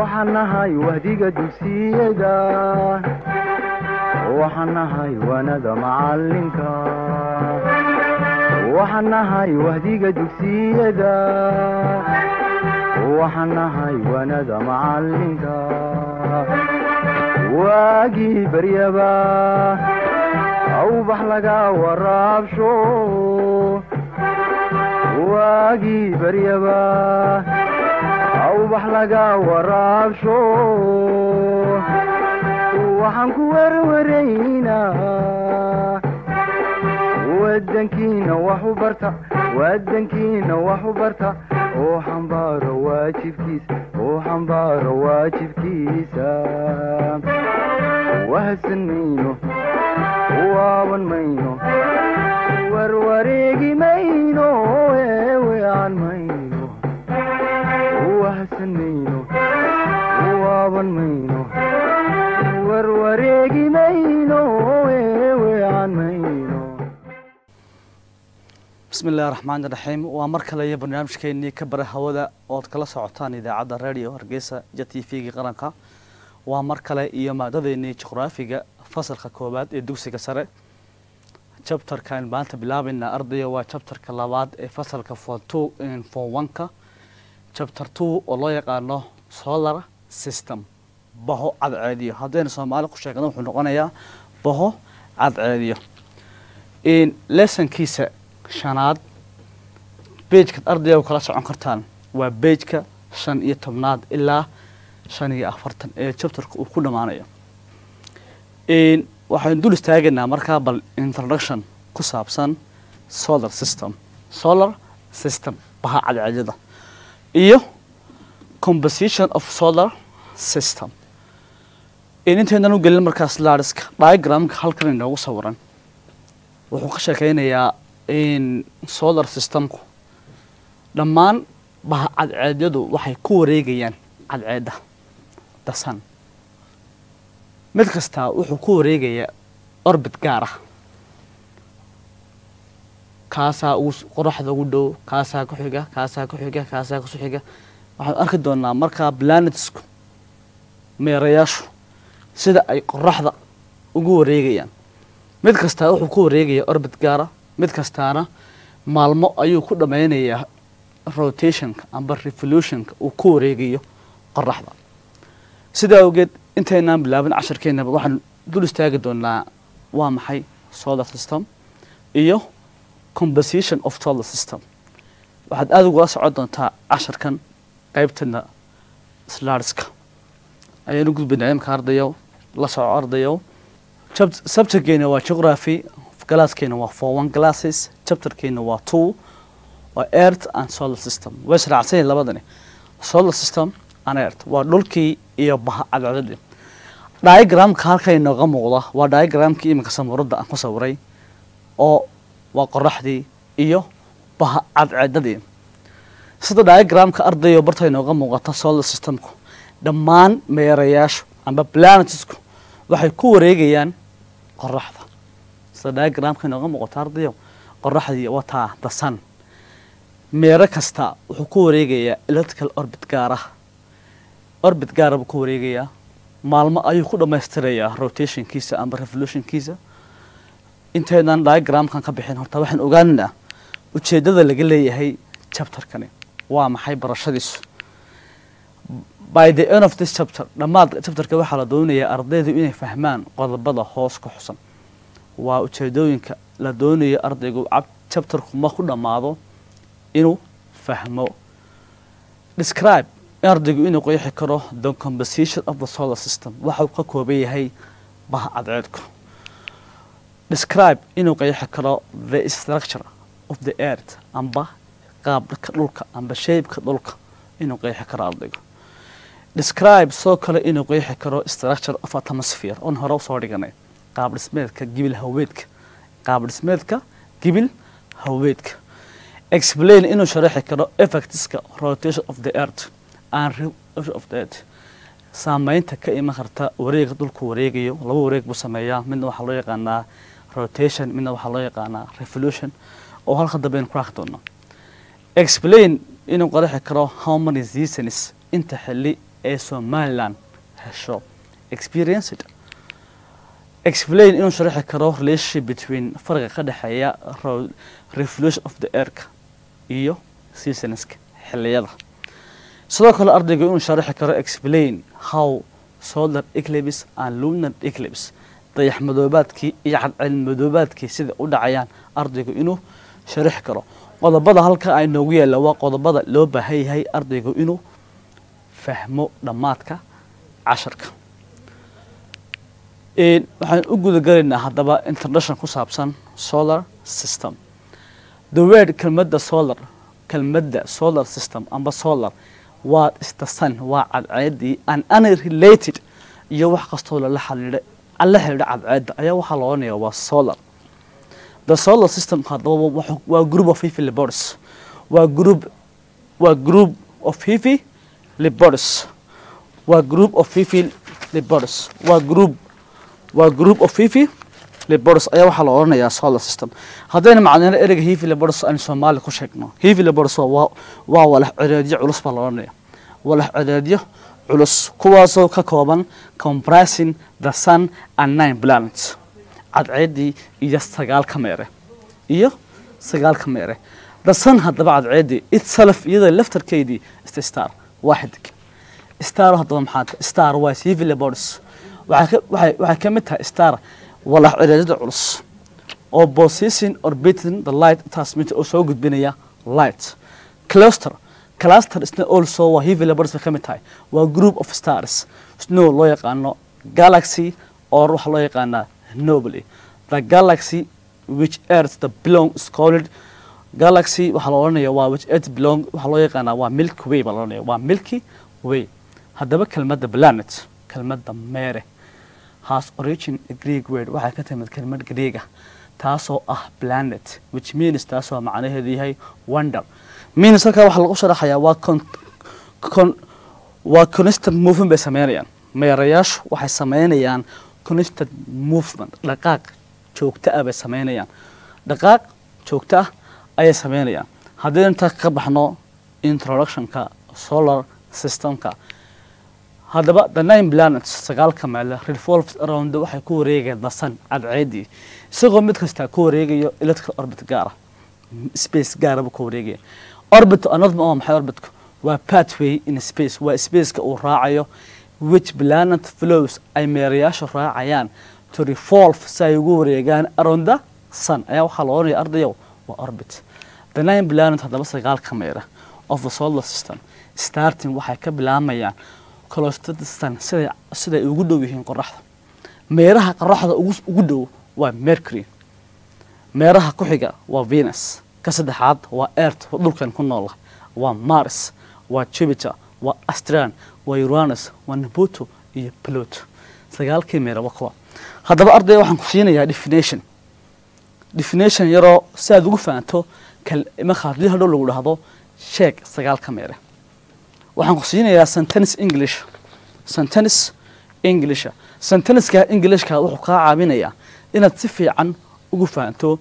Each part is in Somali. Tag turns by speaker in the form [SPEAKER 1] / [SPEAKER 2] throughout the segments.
[SPEAKER 1] waxaan nahay wahdiga dugsiyada waxaan nahay wanada macalinka waxaan nahay wahdiga dugsiyada waxaan nahay wanada macalinka waagii baryaba awbax laga waraabsho waagii baryaba awbax laga waraabsho waxaan ku werwaraynaa wadankiina wax u barta wadankiina wax u barta oo xambaaro waajibkiisa oo xambaaro waajibkiisa wahadsan mayno waaban mayno warwareegi mayno eewean mayno wahadsan mayno waaban mayno warwareegi mayno eewean mayno
[SPEAKER 2] bismi illahi raxmaan iraxiim waa mar kale iyo barnaamijkeenii ka bara hawada ood kala socotaan idaacadda radio hargeysa ja t v-ga qaranka waa mar kale iyo maadadeenii juqraafiga fasalka koowaad ee dugsiga sare jabtarkaan maanta bilaabayna ardaya waa jabtarka labaad ee fasalka fon two fon one-ka jabtar two oo loo yaqaano solar system baho cadceediyo haddaynu soomaali ku sheegno wuxuu noqonayaa baho cadceediyo lesonkiisa shanaad beejkaad ardayga kala socon kartaan waa beejka shan iyo tobnaad ilaa shan iyo afartan ee jabtarka uu ku dhammaanayo waxaynu dul istaagaynaa markaa bal introduction ku saabsan solar system solar system baha cadceedyada iyo composition of solar system intaynan u gelin markaas laariska diagramka halkan inoogu sawiran wuxuu ka sheekeynayaa in solar systemku dhammaan baha cadceedyadu waxay ku wareegayaan cadceedda dasan mid kastaa wuxuu ku wareegayaa orbit gaar ah kaasaa ugu qoraxda ugu dhow kaasaa ku xiga kaasaa ku xiga kaasaa kusu xiga waxaanu arki doonaa markaa planetsku meerayaashu sida ay qoraxda ugu wareegayaan mid kastaa wuxuu ku wareegayaa orbit gaara mid kastaana maalmo ayuu ku dhammaynayaa rotationka amba revolutionka uu ku wareegayo qoraxda sidaa awgeed intaynaan bilaabin cashirkeennaba waxaan dul istaagi doonaa waa maxay solar system iyo composition of solar system waxaad aada ugula socon doontaa cashirkan qeybtana slarska ayaanu gudbaynaa imka ardayow la soco ardayow subjectkeena waa geography galaaskeena waa for one glasses chapterkeena waa two waa earth and solar system way israacsanyihin labadani solar system and earth waa dhulkii iyo baha cadcadadii diagramka halka inooga muuqda waa diagramkii iminka samuuradda aan ku sawiray oo waa qoraxdii iyo baha cadceedadii sida diagramka ardayo barta inooga muuqata solar systemku dhammaan meerayaashu amba planetsku waxay ku wareegayaan qoraxda sida diagramka inooga muuqata ardayo qoraxdii wataa the sun meero kasta wuxuu ku wareegayaa electrical orbit gaara orbit gaara buu ku wareegayaa maalmo ayuu ku dhammaystirayaa rotationkiisa amba revolutionkiisa intaynan diagramkan ka bixin horta waxaan ogaanaynaa ujeeddada laga leeyahay chapterkani waa maxay barashadiisu by the end of this chapter dhammaad chapterka waxaa la doonayaa ardaydu inay fahmaan qodobada hoos ku xusan waa ujeedooyinka la doonayo ardaygu chapterku ma ku dhammaado inuu fahmo describe ardaygu inuu qeexi karo the composition of the solar system waxau ka kooban yahay baha cadceedku describe inuu qeexi karo the structure of the earth amba qaabka dhulka amba shaybka dhulka inuu qeexi karo ardaygu describe soo kale inuu qeexi karo structure of atmosphere on hore usoo dhiganay qaab dhismeedka gibil haweedka qaab dhismeedka gibil haweedka explain inuu sharaxi karo effectska rotation of the earth and revolution of the earth saameynta ka iman karta wareega dhulku wareegayo laba wareeg buu sameeyaa midna waxaa loo yaqaanaa rotation midna waxaa loo yaqaanaa revolution oo halka dambe aynu ku arki doono explain inuu qaraxi karo how many seasons inta xilli ee somaliland hesho experienced explain inuu sharaxi karo relationship between farqa ka dhexeeya ro- revolution of the airka iyo seasonska xilliyada sidoo kale ardaygu inuu sharaxi karo explain how solar eclipse and lunar eclipse dayax madoobaadkii iyo cadcel madoobaadkii sida u dhacayaan ardaygu inuu sharaxi karo qodobada halka ay noogu yaalla waa qodobada loo baahan yahay ardaygu inuu fahmo dhammaadka casharka Een, waxaan u guda galaynaa haddaba introduction ku saabsan solar system the word kelmadda solar kelmadda solar system amba solar waa ista sun waa cadceedii an unrelated iyo wax kastoo lala xiriira la xiriira cadceedda ayaa waxaa la odhanayaa waa solar the solar system haddaba wuxuu- waa group of heavy laboratories waa group waa group of heavy laboratories waa group of heavy laboratories waa group waa group of heavy laboratories ayaa waxaa la odhanayaa solar system haddayna macnayno ereyga heavy laboratories aan soomaali ku sheegno heavy laboratories waa- waa waa walax cireedyo culus baa la odhanaya walax cireedyo culus kuwaasoo ka kooban comprising the sun and nine planets cadceeddii iyo sagaal ka meere iyo sagaal ka meere the sun haddaba cadceeddii itself iyada laftarkeydii is the star waa xidig star haddaba maxaa tahay star waa heavy laboratories waxay ka- waxay waxay ka mid tahay star walax cireedyada culus oo position orbiting the light transmitter oo soo gudbinaya light cluster cluster isna also waa heavy laboratories bay ka mid tahay waa group of stars snow loo yaqaano galaxy or waxaa loo yaqaanaa nobly the galaxy which earth the belong is called galaxy waxaa la odhanaya waa which earth belong waxaa loo yaqaanaa waa milky way baa la odhanaya waa milky way haddaba kelmadda planet kelmadda meere has origin a Greek word waxay ka timid kelmad Greek ah taasoo ah planet which means taasoo macnaheedu yahay wonder means halkaa waxaa lagu sharaxayaa waa con, con, waa constant movement bay sameynayaan meerayaashu waxay sameynayaan constant movement dhaqaaq joogto ah bay sameynayaan dhaqaaq joogto ah ayay sameynayaan haddii intaa ka baxno introductionka solar systemka haddaba the nine planets sagaalka meele revolves around waxay ku wareegayaan the sun cadceedii isagoo mid kastaa ku wareegayo electrical orbit gaara space gaaraba ku wareegaya orbit another ma maxay orbitku waa pathway in space waa spaceka uu raacayo which planet flows ay meerayaashu raacayaan to revolve si ay ugu wareegaan around the sun ayaa waxaa la odhanaya ardayow waa orbit the nine planet haddaba sagaalka meera of the solar system starting waxay ka bilaamayaan close to the sun siday siday ugu dhow yihiin qoraxda meeraha qoraxda ugu ugu dhow waa mercury meeraha ku xiga waa venus ka saddexaad waa earth oo dhulkan ku nool ah waa mars waa jupiter waa astran waa uranus waa neptuno iyo pluto sagaalkii meera waa kuwa haddaba ardayga waxaan ku siinayaa definition definition yaroo si aad ugu fahanto kal marka haddii hadhow lagu dhahdo sheeg sagaalka meere waxaan ku siinayaa sentence english sentence englisha sentenceka englishka wuxuu kaa caawinayaa inaad si fiican ugu fahanto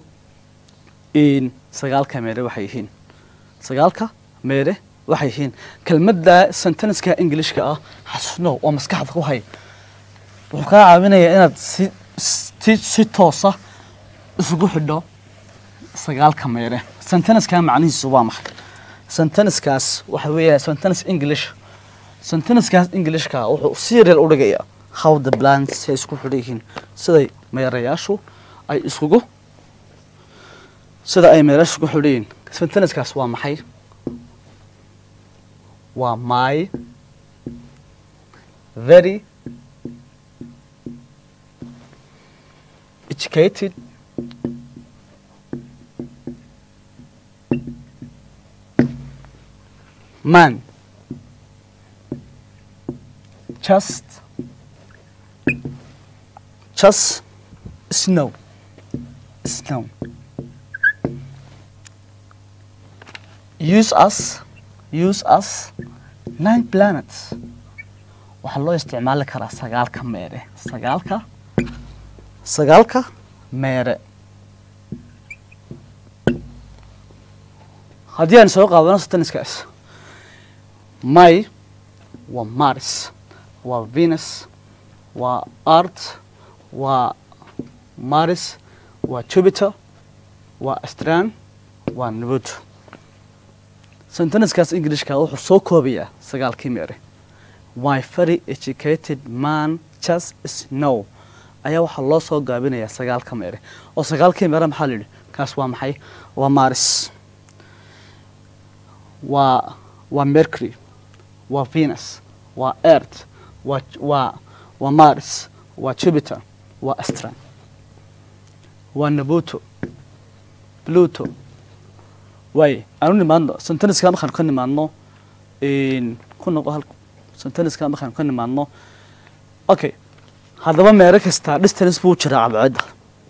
[SPEAKER 2] in sagaalka meere waxay yihiin sagaalka meere waxay yihiin kelmadda sentenceka englishka ah xasno oo maskaxda ku hay wuxuu kaa caawinayaa inaad si si, si toosa isugu xidho sagaalka meere sentenceka macnihiisu waa maxay sentencekaas waxa weeyaa sentence english sentencekaas englishka wuxuu serial u dhigayaa how the plants ay isku xidhan yihiin siday meerayaashu ay iskugu sida ay meerayaashu isku xidhan yihiin sentencekaas waa maxay waa my very educated man just just snow snow use us use us nine planets waxaa loo isticmaali karaa sagaalka meere sagaalka sagaalka meere haddii aan soo qaadano sentenceskaas my waa mars waa venus waa art waa mars waa jupiter waa astran waa nebuto sentenaskaas ingilishka wuxuu soo koobayaa sagaalkii meere my very educated man just snow ayaa waxaa loo soo gaabinayaa sagaalka meere oo sagaalkii meere maxaa la yidhi kaas waa maxay waa mars waa waa mercury waa venus waa earth waa waa waa mars waa jupiter waa astran waa nebuto pluto waay aanu nimaadno senteniska markaanu ka nimaadno ku noqo hal senteniska markaanu ka nimaadno okay haddaba meero kastaa distance buu jiraa cadceedda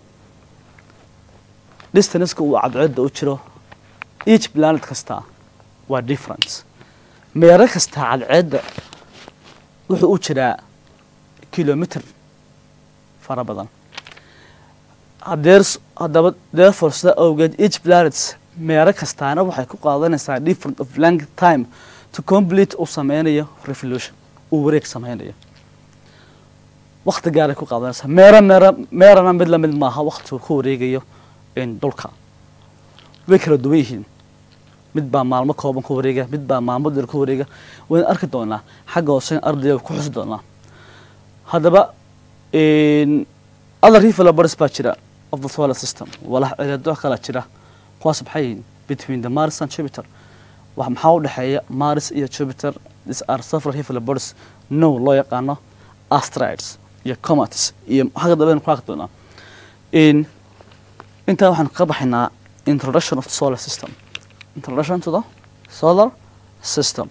[SPEAKER 2] distanceka uu cadceedda u jiro each planet kastaa waa difference meero kastaa cadceedda wuxuu u jiraa kilometer fara badan hadeers haddaba therefore sida awgeed each planets meero kastaana waxay ku qaadanaysaa different of length time to complete uu sameynayo revolution uu wareeg sameynayo wakti gaaray ku qaadanaysaa meero meero meerana mid lamid maaha waktigu ku wareegayo dhulka way kala duwan yihiin mid baa maalmo kooban ku wareega mid baa maalmo dheer ku wareega wayna arki doonaa xagga hoose ardayga ku xusi doonaa haddaba other developers baa jira of the solar system walax cireedo kala jira kuwaas maxay yihiin between the mars and jupiter wax maxaa u dhexeeya mars iyo jupiter these are several developers no loo yaqaano asteroids iyo comets iyo xagga dambe ku arki doonaa intaa waxaan ka baxaynaa introduction of the solar system introduction to the solar system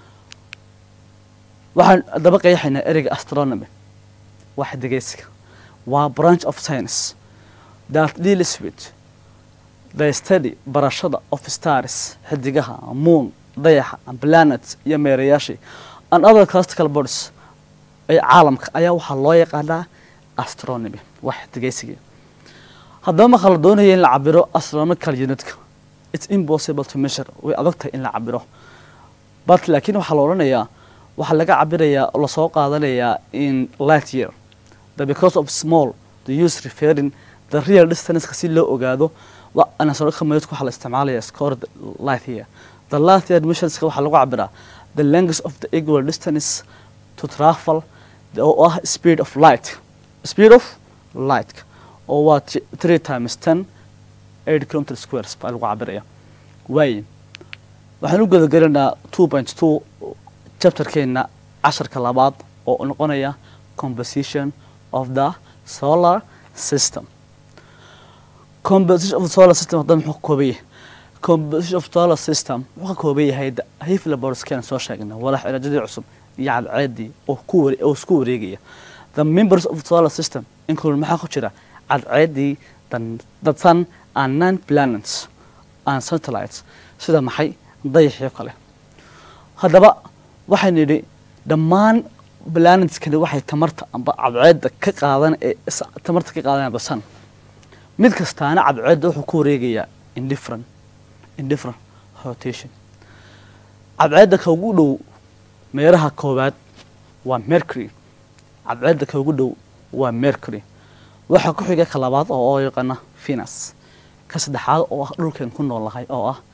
[SPEAKER 2] waxaan daba qeexaynaa ereyga astronomy waa xidigeysiga waa branch of science that deals with the study barashada of stars xidigaha moon dayaxa planets iyo meerayaashii and other classical bodies ee caalamka ayaa waxaa loo yaqaanaa astronomy waa xidigeysiga haddaba marka la doonaya in la cabiro astronomical unitka it's impossible to measure way adag tahay in la cabiro but laakiin waxaa la odhanayaa waxaa laga cabirayaa oo lasoo qaadanayaa in light year the because of small the use referring the real distanceka si loo ogaado anasonical method waxaa la isticmaalaya score light year the light year missionska waxaa lagu cabiraa the length of the equal distance to travel oo ah speed of light speed of light oo waa three times ten eight kilometer squares baa lagu cabiraya waaye waxaan u gudagelaynaa two point two chapterkeena casharka labaad oo noqonaya composition of the solar system composition of the solar system hadda muxuu ka kooban yahay composition of solar system wuxuu ka kooban yahay hiflaborskeena soo sheegna walax cilaajadii cusub iyo cadceedii oo ku ware oo isku wareegaya the members of the solar system include maxaa ku jira cadceedii the sun and nine planets and satellites sida maxay dayaxyo kale haddaba waxaynu yidhi dhammaan planetskani waxay tamarta amba cadceedda ka qaadan ee tamarta ka qaadanaya the sun mid kastaana cadceedda wuxuu ku wareegayaa indifferent indifferent rotation cadceedda ka ugu dhow meeraha koowaad waa mercury cadceedda ka ugu dhow waa mercury waxaa ku xiga ka labaad oo oo yaqaana venus ka saddexaad oo ah dhulkeen ku nool lahay oo ah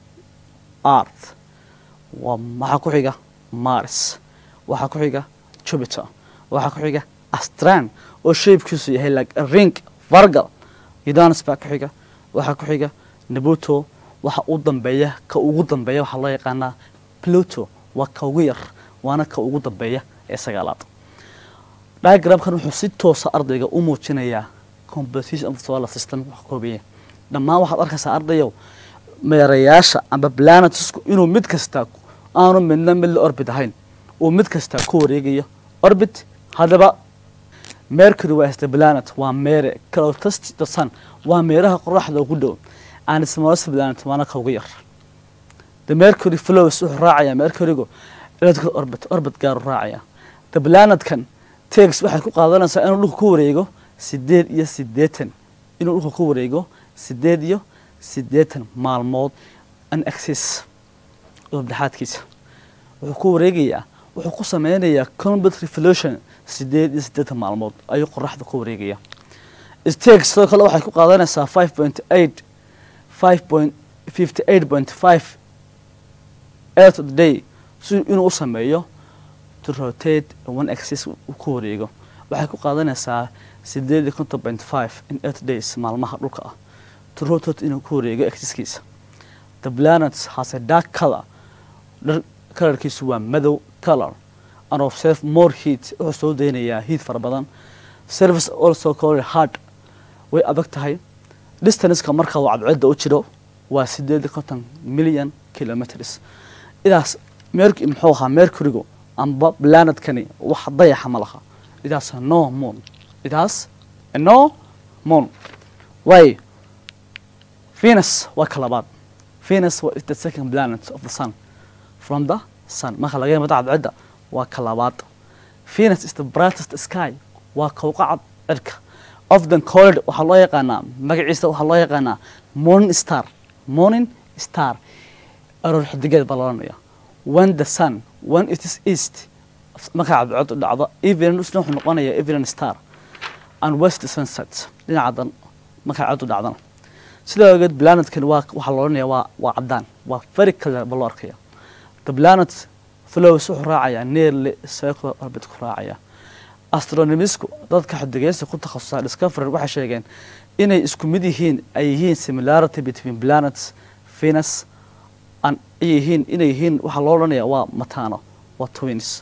[SPEAKER 2] earth waa waxaa ku xiga mars waxaa ku xiga jupiter waxaa ku xiga astran oo shapekiisu yahay like a ring vargal uranus baa ku xiga waxaa ku xiga nebuto waxa u dambeeya ka ugu dambeeya waxaa loo yaqaanaa pluto waa ka ugu yar waana ka ugu dambeeya ee sagaalaad diagramkan wuxuu si toosa ardayga u muujinayaa composition of the solar system wax koobaya dhammaan waxaad arkaysaa ardayow meerayaasha amba planetsku inuu mid kasta aanu midna mid la orbit ahayn uu mid kasta ku wareegayo orbit haddaba mercury waa is the planet waa meere closest the sun waa meeraha qoraxda ugu dhow and smallest planet waana ka ugu yar the mercury flows wuxuu raacayaa mercurygu electrical orbit orbit gaaru raacaya the planetkan tex waxay ku qaadanaysaa inuu dhulka ku wareego sideed iyo siddeetan inuu dhulka ku wareego sideed iyo siddeetan maalmood an axis dhexaadkiisa wuxuu ku wareegayaa wuxuu ku sameynayaa complete revolution sideed iyo siddeetan maalmood ayuu qoraxda ku wareegaya stake sidoo kale waxay ku qaadanaysaa five point eight five point fifty eight point five eight of the day si inuu u sameeyo to rotate one axis uu ku wareego waxay ku qaadanaysaa sideed iyo konton point five in eight days maalmaha dhulka ah to rotate inuu ku wareego axiskiisa the planets has a dark color dhar kalarkiisu waa madow color and observe more heat wuxuu soo deynayaa heat fara badan service also called hard way adag tahay distanceka marka uu cadceedda u jiro waa sideed iyo konton million kilometers idaas mer muxuu ahaa mercurygu amba planetkani wax dayaxa ma laha idaas no moon idaas no moon way venus waa ka labaad venus is the second planet of the sun from the sun marka laga yimado cadceedda waa ka labaad venus is the brightest sky waa kowqacad cirka often called waxaa loo yaqaanaa magaciisa waxaa loo yaqaanaa morning star morning star aroor xidigeed baa loranaya when the sun when it is east marka cadceedu dhacdo evening wuxuu noqonaya evening star and west sunset dhinacadan marka cadceedu dhacdana sidaa ogeed planetkani waa waxaa looranaya waa waa cadaan waa very clear ba loo arkaya the planet flows wuxuu raacayaa nearly circular orbit ku raacaya astronomisku dadka xidigeysta ku takhasusay discovery waxay sheegeen inay isku mid yihiin ay yihiin similarity between planets venus and ay yihiin inay yihiin waxaa loo odhanaya waa matano waa twins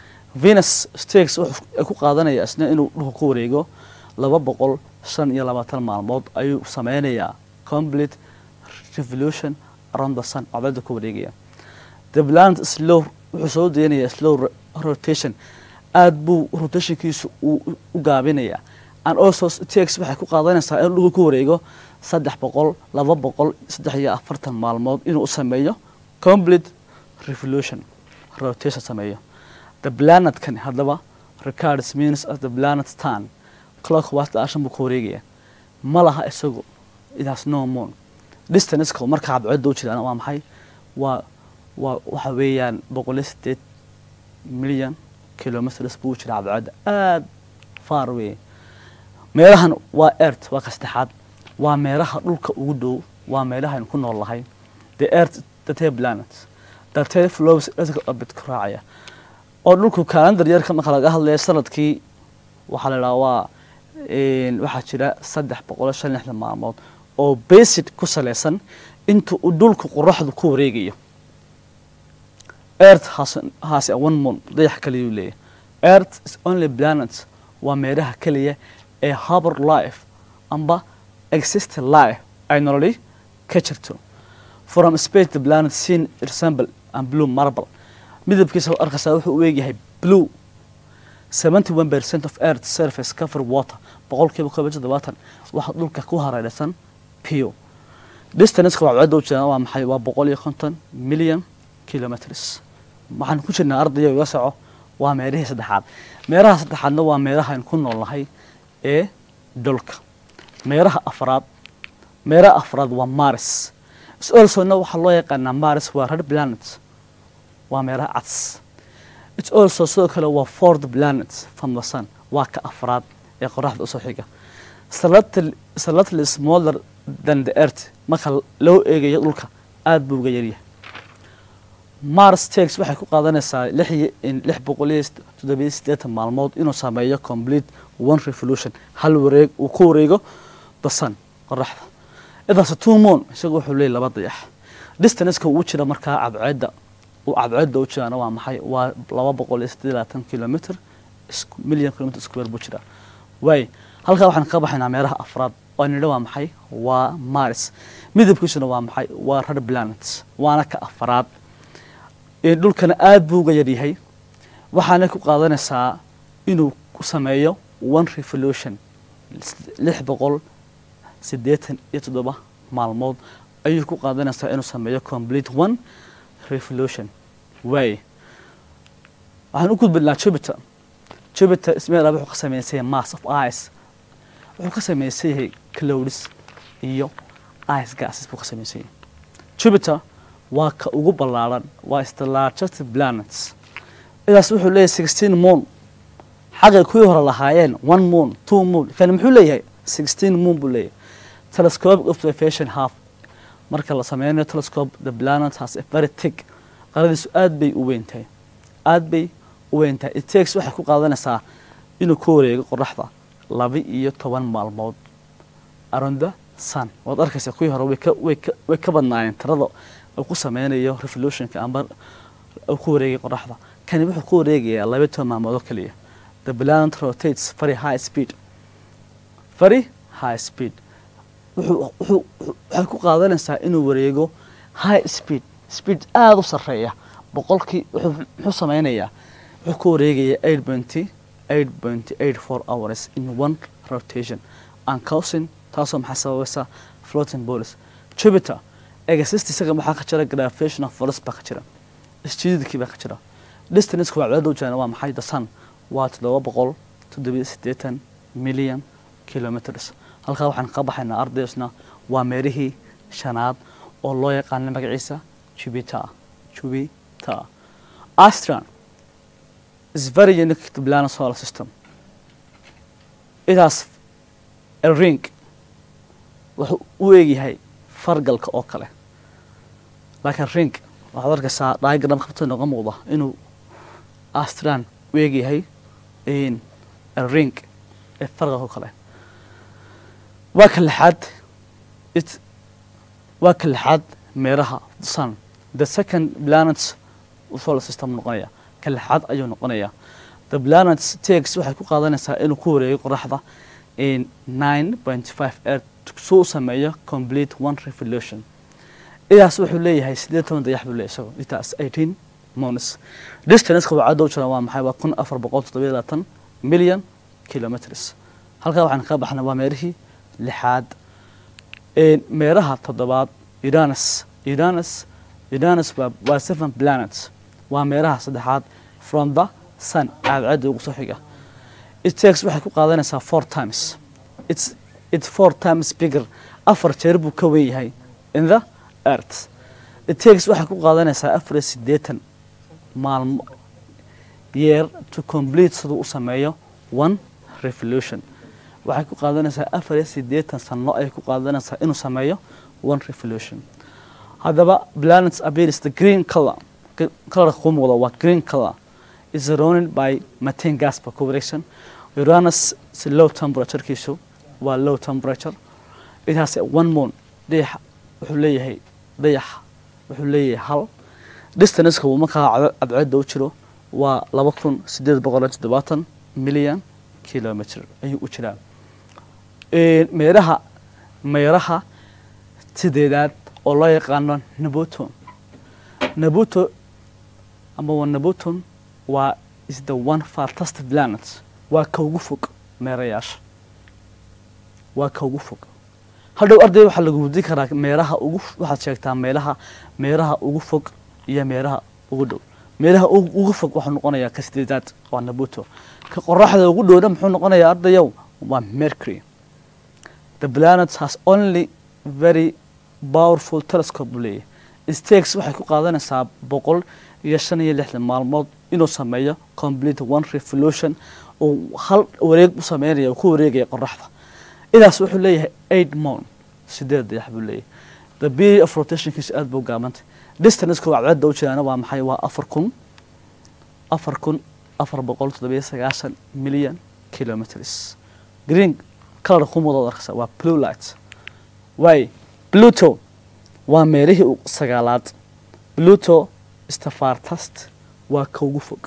[SPEAKER 2] venus stakes wuxuu ku qaadanaya isna inuu dhulka ku wareego laba boqol shan iyo labaatan maalmood ayuu sameynayaa complete revolution around the sun cadceedda ku wareegaya the planet slow wuxuu soo deenayaa slow rotation aada buu rotationkiisu uu u gaabinayaa and also takes waxay ku qaadanaysaa inuu dhulka ku wareego saddex boqol laba boqol saddex iyo afartan maalmood inuu u sameeyo complete revolution rotation sameeyo the planetkani haddaba recards means of the planet stan clockwise dhaashan buu ku wareegaya ma laha isagu it has no moon distanceka marka cadceedda u jiraan waa maxay waa waa waxa weeyaan boqol iyo sideed milyan kilometers buu jira cadceedda aada far wey meelahan waa earth waa ka saddexaad waa meelaha dhulka ugu dhow waa meelahaynu ku nool lahay the earth the ten planets the ten flows orbit ku raacaya oo dhulku calendar yarka marka laga hadlaya sanadkii waxaa la idhaha waa waxaa jira saddex boqol iyo shan lixdan maalmood oo basic ku salaysan inta uu dhulku qoraxdu ku wareegayo earth has, has a one moon dayax kaliyuu leeyahy earth is only planet waa meelaha keliya ee harbor life amba exist life ay nololi ka jirto from space the planet seen resemble and blue marble midabkiisa arkaysaa wuxuu u eegyahay blue seventy one percent of earth surface cover water boqolkiiba koob iyo toddobaatan waxaa dhulka ku hareeraysan pio distanceka cadceedda u jiraan waa maxay waa boqol iyo konton million kilometers waxaan ku jirnaa ardaya iga soco waa meelihii saddexaad meelaha saddexaadna waa meelahaaynu ku nool nahay ee dhulka meelaha afraad meelaha afraad waa maris solsona waxaa loo yaqaanaa maris waa red planet waa meelaha cads its also sidoo kale waa fourth planet from the sun waa ka afraad ee qoraxda usoo xiga slightly smaller than the earth marka loo eegayo dhulka aada buu uga yaryahay mars tax waxay ku qaadanaysaa lix boqol iyo toddobiyo siddeetan maalmood inuu sameeyo complete one revolution hal wareeg uu ku wareego the sun qoraxda idaas two moon isaga wuxuu leeyahy laba dayax distanceka uu jira markaa cadceedda uu cadceedda u jiraana waa maxay waa laba boqol iyo siddeed labaatan kilometer million kilometer square buu jiraa waay halkaa waxaan ka baxaynaa meelaha afraad oo nidha waa maxay waa mars midabkiisuna waa maxay waa red planet waana ka afraad dhulkana aada buu uga yaryahay waxaana ku qaadanaysaa inuu ku sameeyo one revolution lix boqol siddeetan iyo toddoba maalmood ayuu ku qaadanaysaa inuu sameeyo complete one revolution waay waxaan u gudbinaa jupiter jupiter ismeel wuxuu ka sameysay mass of ice wuxuu ka samaysan yahay clouds iyo ice gases buu ka samaysan yahay jupiter waa ka ugu ballaaran waa is the largest planets idaas wuxuu leeyahay sixteen moon xagay kuwii hore lahaayeen one moon two moon kani muxuu leeyahay sixteen moon buu leeyahay telescopic observation half marka la sameynayo telescope the planet has a very thick qaradiisu aad bay u weyn tahay aad bay u weyn tahay it takes waxay ku qaadanaysaa inuu ka wareego qoraxda laba iyo toban maalmood around the sun waad arkaysaa kuwii hore way ka way ka way ka badnaayeen tirada uu ku sameynayo revolutionka amba uu ku wareegay qoraxda kani wuxuu ku wareegayaa laba iyo toban maalmood oo keliya the planet rotates very high speed very high speed wuxuu wuxuu waxay ku qaadanaysaa inuu wareego high speed speed aada u sarreeya boqolkii wuxuu muxuu sameynayaa wuxuu ku wareegayaa eight pointy eight pointy eight four hours in one rotation and causing taasoo maxaa sababaysa floating bodies jupiter exist isaga maxaa ka jira gravitational force baa ka jira isjiididkii baa ka jira distanceka waa cadaada u jiraan waa maxay the sun waa toddoba boqol toddobiyo siddeetan million kilometers halkaa waxaan ka baxaynaa ardaysna waa meerihii shanaad oo loo yaqaana magaciisa jupiter jupiter astron is very unique to planet solar system it has a ring wuxuu u eegyahay fargalka oo kale laakiin ring waxaad arkaysaa diagram qabta nooga muuqda inuu astran u eegyahay a ring ee fargalka oo kale waa ka lixaad it waa ka lixaad meeraha sun the second planets solar system noqonaya ka lixaad ayuu noqonaya the planets takes waxay ku qaadanaysaa inuu ku wareego qoraxda in nine point five earth suu u sameeyo complete one revolution idaas wuxuu leeyahay sideed toban dayax buu leeyahay isago itaas eighteen moons distanceka wacadda u jira waa maxay waa kun afar boqol toddobiyo labaatan million kilometers halkaa waxaan ka baxnay waa meerihii lixaad meeraha toddobaad uranus uranus uranus waa waa seven planets waa meeraha saddexaad from the sun cadceedda ugu soo xiga it takes waxay ku qaadanaysaa four times it's it's four times bigger afar jeer buu ka weyn yahay in the earth it takes waxay ku qaadanaysaa afar iyo siddeetan maalmo year to complete siduu u sameeyo one revolution waxay ku qaadanaysaa afar iyo siddeetan sano ayay ku qaadanaysaa inuu sameeyo one revolution haddaba planets appears the green color colorka kuu muuqda waa green color is surrounded by methane gas ba ku wareegsan uranus si low temperaturekiisu waa low temperature it has a one moon dayax wuxuu leeyahay dayax wuxuu leeyahay hal distanceka uu markaa cadceedda u jiro waa laba kun sideed boqol iyo toddobaatan million kilometer ayuu u jiraa meeraha meeraha sideedaad oo loo yaqaano nabuton nabuto ama waa nabuton waa is the one fantastic planet waa ka ugu fog meerayaasha waa ka ugu fog hadhow arday waxaa lagu wudi karaa meeraha ugu waxaad sheegtaa meelaha meeraha ugu fog iyo meeraha ugu dhow meelaha ugu fog waxuu noqonayaa ka sideedaad waa nabuto ka qoraxda ugu dhowna muxuu noqonayaa ardayow waa mercury the planet has only very powerful telescope buu leeyahay stakes waxay ku qaadanaysaa boqol iyo shan iyo lixdan maalmood inuu sameeyo complete one revolution uu hal wareeg u sameynaya uu ku wareegaya qoraxda idaas wuxuu leeyahay eight moon sideed dayax buu leeyahay the period of rotationkiisu aad buu gaabantay distanceka cadceedda u jiraana waa maxay waa afar kun afar kun afar boqol toddobiyo sagaashan million kilometers green color ku muuqda arkaysa waa blue light way pluto waa meelihii sagaalaad pluto stafartast waa ka ugu fog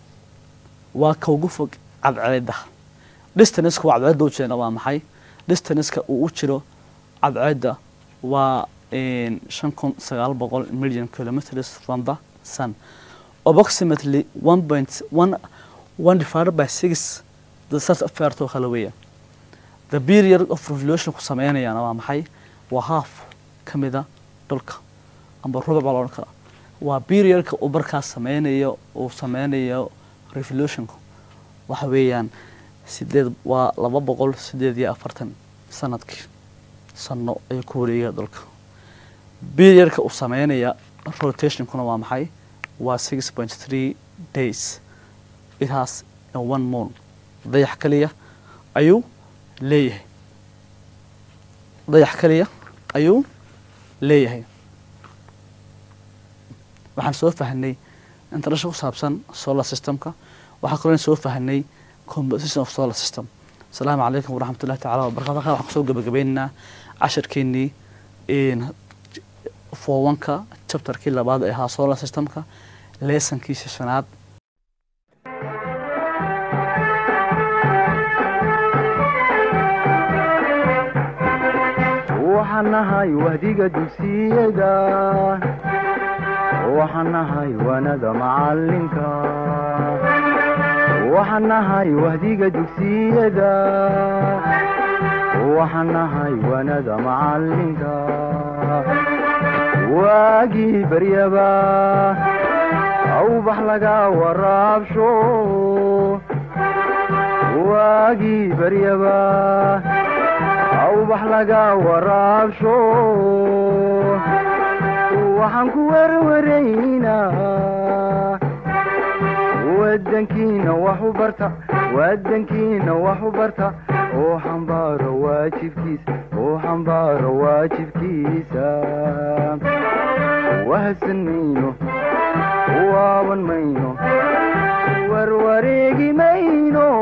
[SPEAKER 2] waa ka ugu fog cadceedda distanceka waa cadceedda u jirana waa maxay distanceka uu u jiro cadceedda waa shan kun sagaal boqol million kilometers from the sun approximately one point one one divided by six the sas affairtoo kale weeya the period of revolution ku sameynayaana waa maxay waa half ka mida dhulka amba rubuc baa loodhan karaa waa periodka uu markaas sameynayo uu sameynayo revolutionku waxa weeyaan sideed waa laba boqol sideed iyo afartan sanadkii sano ayuu ku wareegaya dhulka periodka uu sameynaya rotationkuna waa maxay waa six point three days it has a one moon dayax keliya ayuu leeyahay dayax keliya ayuu leeyahay waxaan soo fahnay introduction ku saabsan solar systemka waxaa kaloo soo fahnay composition of solar system asalaamu calaykum waraxmat ullahi tacala wabarakatu halkan waxaan kusoo gabagabeynaynaa casharkeenii fowanka chapterkii labaad ee ahaa solar systemka leesonkiisa shanaad
[SPEAKER 1] waxaan nahay wahdiga dugsiyada waxaan nahay wanada macalinka waxaan nahay wahdiga dugsiyada waxaan nahay wanada macalinka waagii baryaba awbax laga waraabsho waagii baryaba awbax laga waraabsho waxaan ku werwaraynaa wadankiina wax u barta wadankiina wax u barta oo xambaaro waajibkiisa oo xambaaro waajibkiisa wahadsan mayno waaban mayno warwareegi mayno